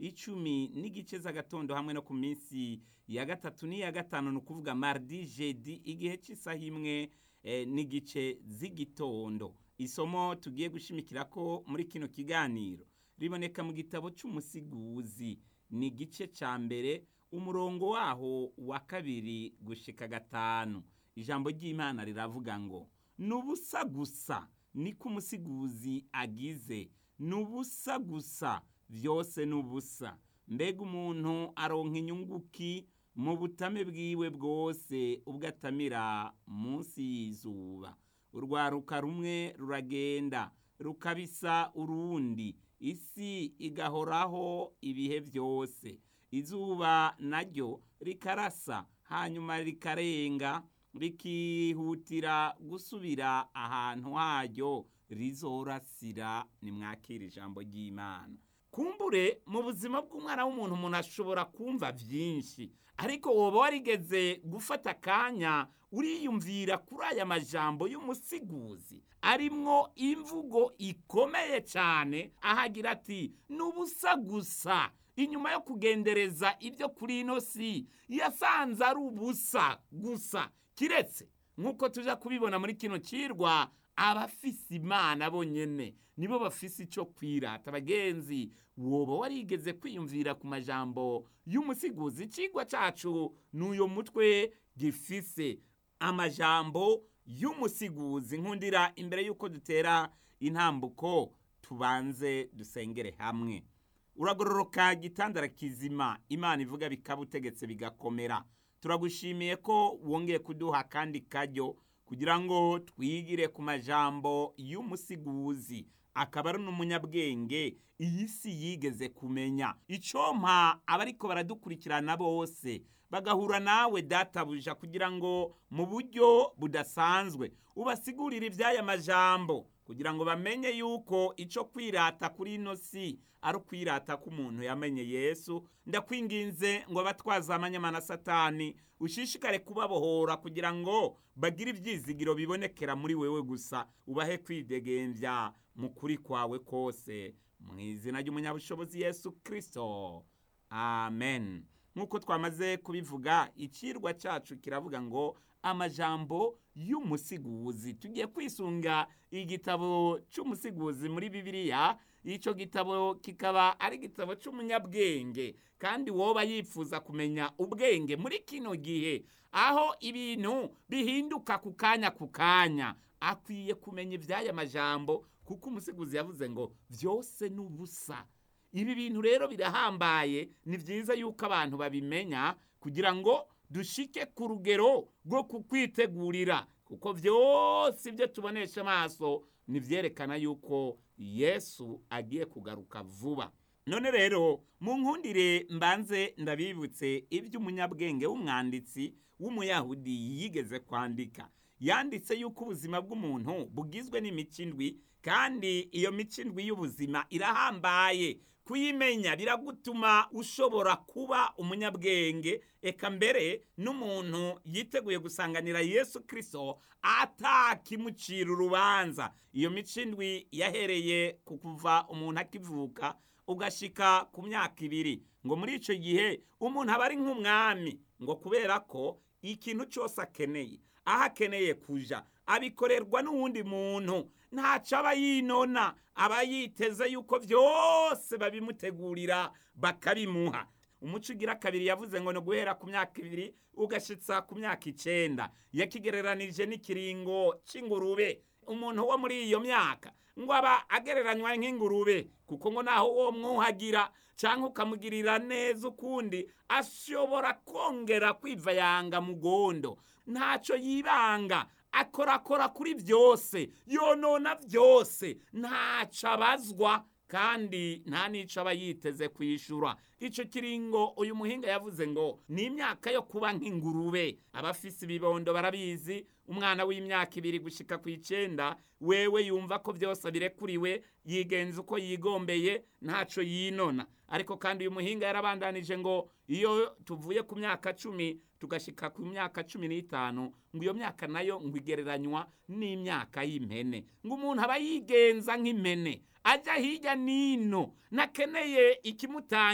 icumi n'igice z'agatondo hamwe no ku minsi ya gatatu n'iya gatanu ni ukuvuga mardi jedi igihe cy'isaha imwe eh, n'igice z'igitondo isomo tugiye gushimikira ko muri kino kiganiro riboneka mu gitabo cy'umusiguzi ni igice cya mbere umurongo waho wa kabiri gushika gatanu ijambo ry'imana riravuga ngo ni ubusa gusa niko umusiguzi agize ni ubusa gusa byose ni ubusa mbega umuntu aronka inyunguki mu butame bwiwe bwose ubwo atamira munsi y'izuba urwaruka rumwe ruragenda rukabisa urundi isi igahoraho ibihe byose izuba naryo rikarasa hanyuma rikarenga rikihutira gusubira ahantu haryo rizorasira nimwakira ijambo ry'imana kumbure mu buzima bw'umwana w'umuntu umuntu ashobora kumva byinshi ariko woba warigeze gufata akanya uriyumvira kuri aya majambo y'umusiguzi arimwo imvugo ikomeye cyane ahagira ati ni ubusa gusa inyuma yo kugendereza ibyo kuri ino si yasanze ari ubusa gusa kiretse nk'uko tujya kubibona muri kino kirwa abafise imana bonyene nibo bafise icyo kwirata abagenzi woba warigeze kwiyumvira ku majambo y'umusiguzi ikigwa cyacu n'uyo mutwe gifise amajambo y'umusiguzi nkundira imbere y'uko dutera intambuko tubanze dusengere hamwe uragororoka gitandara kizima imana ivuga bikaba utegetse bigakomera turagushimiye ko wongeye kuduha kandi kajyo kugira ngo twigire ku majambo y'umusiguzi akaba ari n'umunyabwenge iyi si yigeze kumenya icompa abariko baradukurikirana bose bagahura nawe databuja kugira ngo mu buryo budasanzwe ubasigurire iby'aya majambo kugira ngo bamenye yuko icyo kwirata kuri ino si ari ukwirata k'umuntu yamenye yesu ndakwinginze ngo abatwaza amanyamana satani ushishikare kubabohora kugira ngo bagire ibyizigiro bibonekera muri wewe gusa ubahe kwidegembya mu kuri kwawe kose mu izina ry'umunyabushobozi yesu kirisito amen nk'uko twamaze kubivuga ikirwa cyacu kiravuga ngo amajambo y'umusiguzi tugiye kwisunga igitabo cy'umusiguzi muri bibiliya icyo gitabo kikaba ari igitabo cy'umunyabwenge kandi woba yifuza kumenya ubwenge muri kino gihe aho ibintu bihinduka ku kanya ku kanya akwiye kumenya iby'aya majambo kuko umusiguzi yavuze ngo byose ni ubusa ibi bintu rero birahambaye ni byiza yuko abantu babimenya kugira ngo dushike ku rugero rwo kukwitegurira kuko byose ibyo tubonesha amaso ntibyerekana yuko yesu agiye kugaruka vuba none rero mu nkundire mbanze ndabibutse iby'umunyabwenge w'umwanditsi w'umuyahudi yigeze kwandika yanditse yuko ubuzima bw'umuntu bugizwe n'imico indwi kandi iyo mico indwi y'ubuzima irahambaye kuyimenya biragutuma ushobora kuba umunyabwenge eka mbere n'umuntu yiteguye gusanganira yesu kirisito atakimucira urubanza iyo mico indwi yahereye ku kuva umuntu akivuka ugashika ku myaka ibiri ngo muri icyo gihe umuntu aba ari nk'umwami ngo kubera ko ikintu cyose akeneye aho akeneye kuja abikorerwa n'uwundi muntu ntacyo aba yinona aba yiteze yuko byose babimutegurira bakabimuha umuco ugira kabiri yavuze ngo ni uguhera ku myaka ibiri ugashitsa ku myaka icenda yakigereranije n'ikiringo c'ingurube umuntu wo muri iyo myaka ngo aba agereranywa nk'ingurube kuko ngo naho uwo mwuhagira cyangwa ukamugirira neza ukundi ashobora kongera kwivayanga mu gondo ntacyo yibanga akorakora kuri byose yonona byose ntacyo abazwa kandi nta n'icyo aba yiteze kwishyura icyo kiringo uyu muhinga yavuze ngo ni imyaka yo kuba nk'ingurube abafise ibibondo barabizi umwana w'imyaka ibiri gushyika ku icyenda wewe yumva ko byose birekuriwe yigenza uko yigombeye ntacyo yinona ariko kandi uyu muhinga yarabandanije ngo iyo tuvuye ku myaka cumi tugashyika ku myaka cumi n'itanu ngo iyo myaka nayo ngo igereranywa n'imyaka y'impene ngo umuntu aba yigenza nk'impene ajya hirya n'ino nakeneye ikimutanga